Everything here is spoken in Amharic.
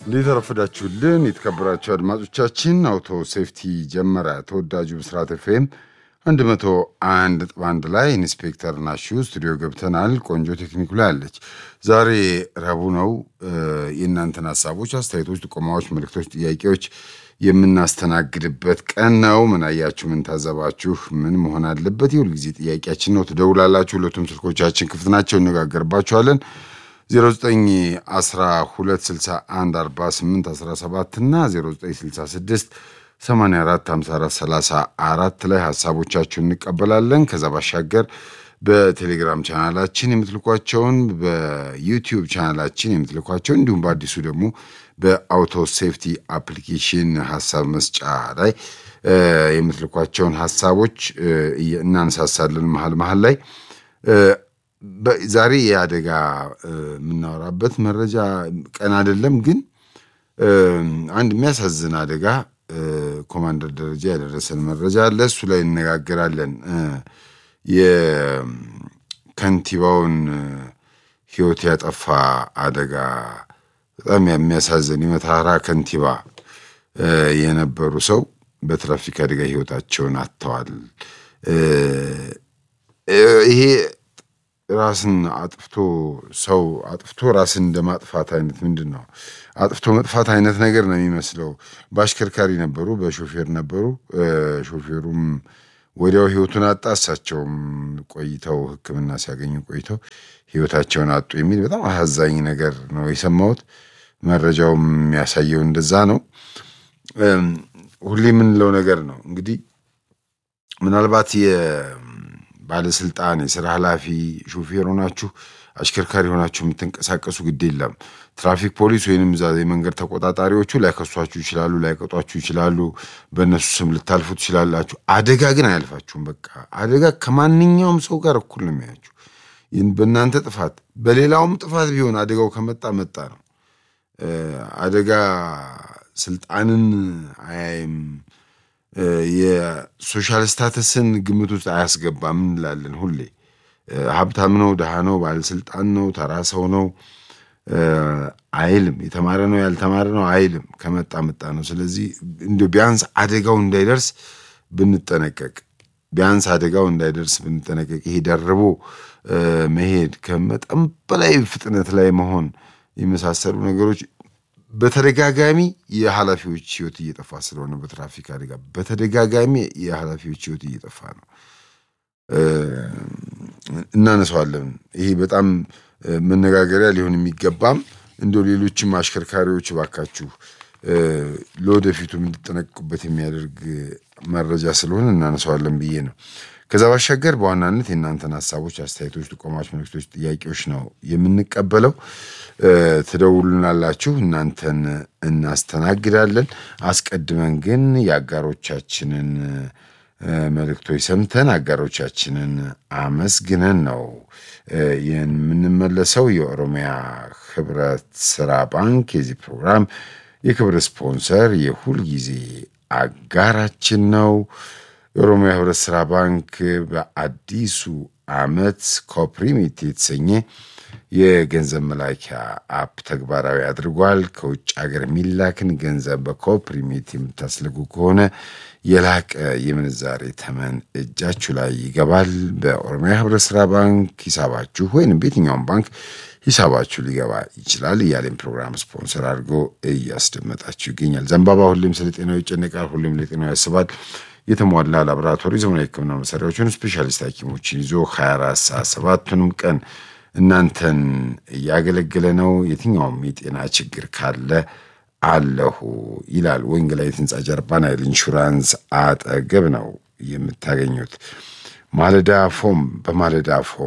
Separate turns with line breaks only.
ሊተረፍዳችሁልን የተከበራችሁ አድማጮቻችን አውቶ ሴፍቲ ጀመረ። ተወዳጁ ብስራት ኤፍኤም 101 ነጥብ አንድ ላይ ኢንስፔክተር ናሹ ስቱዲዮ ገብተናል። ቆንጆ ቴክኒኩ ላይ አለች። ዛሬ ረቡዕ ነው። የእናንተን ሀሳቦች፣ አስተያየቶች፣ ጥቆማዎች፣ መልእክቶች፣ ጥያቄዎች የምናስተናግድበት ቀን ነው። ምን አያችሁ? ምን ታዘባችሁ? ምን መሆን አለበት? የሁል ጊዜ ጥያቄያችን ነው። ትደውላላችሁ። ሁለቱም ስልኮቻችን ክፍት ናቸው። እነጋገርባችኋለን 0912614817 እና 0966 845434 ላይ ሀሳቦቻችሁን እንቀበላለን። ከዛ ባሻገር በቴሌግራም ቻናላችን የምትልኳቸውን በዩቲዩብ ቻናላችን የምትልኳቸውን እንዲሁም በአዲሱ ደግሞ በአውቶ ሴፍቲ አፕሊኬሽን ሀሳብ መስጫ ላይ የምትልኳቸውን ሀሳቦች እናነሳሳለን መሀል መሀል ላይ ዛሬ የአደጋ የምናወራበት መረጃ ቀን አይደለም፣ ግን አንድ የሚያሳዝን አደጋ ኮማንደር ደረጃ ያደረሰን መረጃ አለ። እሱ ላይ እነጋገራለን። የከንቲባውን ሕይወት ያጠፋ አደጋ በጣም የሚያሳዝን የመተሃራ ከንቲባ የነበሩ ሰው በትራፊክ አደጋ ሕይወታቸውን አጥተዋል። ይሄ ራስን አጥፍቶ ሰው አጥፍቶ ራስን እንደ ማጥፋት አይነት ምንድን ነው አጥፍቶ መጥፋት አይነት ነገር ነው የሚመስለው። በአሽከርካሪ ነበሩ፣ በሾፌር ነበሩ። ሾፌሩም ወዲያው ህይወቱን አጣ። እሳቸውም ቆይተው ሕክምና ሲያገኙ ቆይተው ህይወታቸውን አጡ የሚል በጣም አሳዛኝ ነገር ነው የሰማሁት። መረጃውም የሚያሳየው እንደዛ ነው። ሁሌ የምንለው ነገር ነው እንግዲህ ምናልባት ባለስልጣን የስራ ኃላፊ ሾፌር ሆናችሁ አሽከርካሪ ሆናችሁ የምትንቀሳቀሱ ግድ የለም። ትራፊክ ፖሊስ ወይንም እዛ የመንገድ ተቆጣጣሪዎቹ ላይከሷችሁ ይችላሉ፣ ላይቀጧችሁ ይችላሉ። በእነሱ ስም ልታልፉ ትችላላችሁ። አደጋ ግን አያልፋችሁም። በቃ አደጋ ከማንኛውም ሰው ጋር እኩል ነው የሚያችሁ። በእናንተ ጥፋት በሌላውም ጥፋት ቢሆን አደጋው ከመጣ መጣ ነው። አደጋ ስልጣንን አያይም። የሶሻል ስታተስን ግምት ውስጥ አያስገባም እንላለን ሁሌ። ሀብታም ነው፣ ድሃ ነው፣ ባለስልጣን ነው፣ ተራ ሰው ነው አይልም። የተማረ ነው፣ ያልተማረ ነው አይልም። ከመጣ መጣ ነው። ስለዚህ እንዲያው ቢያንስ አደጋው እንዳይደርስ ብንጠነቀቅ፣ ቢያንስ አደጋው እንዳይደርስ ብንጠነቀቅ። ይሄ ደርቦ መሄድ፣ ከመጠን በላይ ፍጥነት ላይ መሆን የመሳሰሉ ነገሮች በተደጋጋሚ የኃላፊዎች ህይወት እየጠፋ ስለሆነ በትራፊክ አደጋ በተደጋጋሚ የኃላፊዎች ህይወት እየጠፋ ነው። እናነሳዋለን። ይሄ በጣም መነጋገሪያ ሊሆን የሚገባም እንደ ሌሎችም አሽከርካሪዎች ባካችሁ ለወደፊቱ እንድጠነቅቁበት የሚያደርግ መረጃ ስለሆነ እናነሳዋለን ብዬ ነው። ከዛ ባሻገር በዋናነት የእናንተን ሀሳቦች፣ አስተያየቶች፣ ጥቆማዎች፣ መልክቶች፣ ጥያቄዎች ነው የምንቀበለው። ትደውሉናላችሁ፣ እናንተን እናስተናግዳለን። አስቀድመን ግን የአጋሮቻችንን መልእክቶች ሰምተን አጋሮቻችንን አመስግነን ነው የምንመለሰው። የኦሮሚያ ህብረት ስራ ባንክ የዚህ ፕሮግራም የክብር ስፖንሰር የሁል ጊዜ አጋራችን ነው። የኦሮሚያ ህብረት ስራ ባንክ በአዲሱ ዓመት ኮፕሪሚት የተሰኘ የገንዘብ መላኪያ አፕ ተግባራዊ አድርጓል። ከውጭ ሀገር የሚላክን ገንዘብ በኮፕሪሚት የምታስልኩ ከሆነ የላቀ የምንዛሬ ተመን እጃችሁ ላይ ይገባል። በኦሮሚያ ህብረት ስራ ባንክ ሂሳባችሁ ወይንም በየትኛውም ባንክ ሂሳባችሁ ሊገባ ይችላል እያለም ፕሮግራም ስፖንሰር አድርጎ እያስደመጣችሁ ይገኛል። ዘንባባ ሁሌም ስለ ጤናው ይጨነቃል፣ ሁሌም ለጤናው ያስባል። የተሟላ ላቦራቶሪ ዘመናዊ ሕክምና መሳሪያዎችን ስፔሻሊስት ሐኪሞችን ይዞ 24 ሰዓት ሰባቱንም ቀን እናንተን እያገለገለ ነው። የትኛውም የጤና ችግር ካለ አለሁ ይላል። ወንጌላዊት ህንፃ ጀርባ ናይል ኢንሹራንስ አጠገብ ነው የምታገኙት። ማለዳ ፎም በማለዳ ፎም